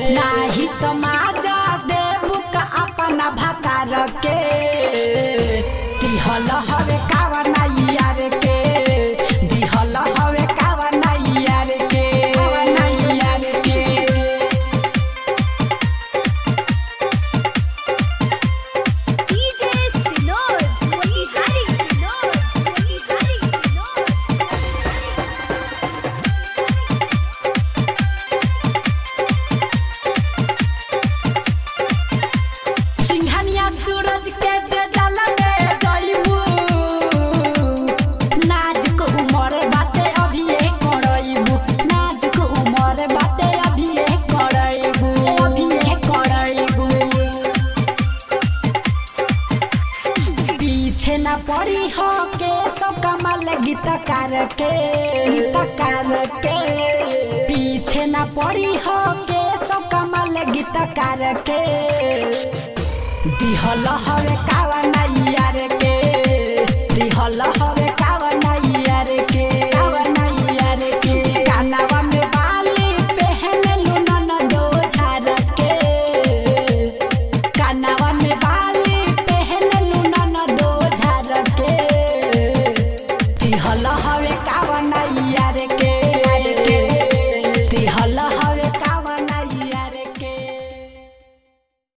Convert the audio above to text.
नाही तो माजा देबू का अपना भतार के दिहल हवे कावा नाई यार के दिहल हवे कावा नाई यार के कावा नाई यार के DJ Sinod, Motihari Sinod, Motihari Sinod. Singhania सूरज के जे जल में जइबू नाजुक उमर बाटे अभी ए करइबू नाजुक उमर बाटे अभी ए करइबू अभी ए करइबू पीछे न पड़ी हो के सब कमल गीतकार के गीतकार के पीछे न पड़ी हो के सब कमल गीतकार के दिहल हवे कावा नाई यार के दिहल हवे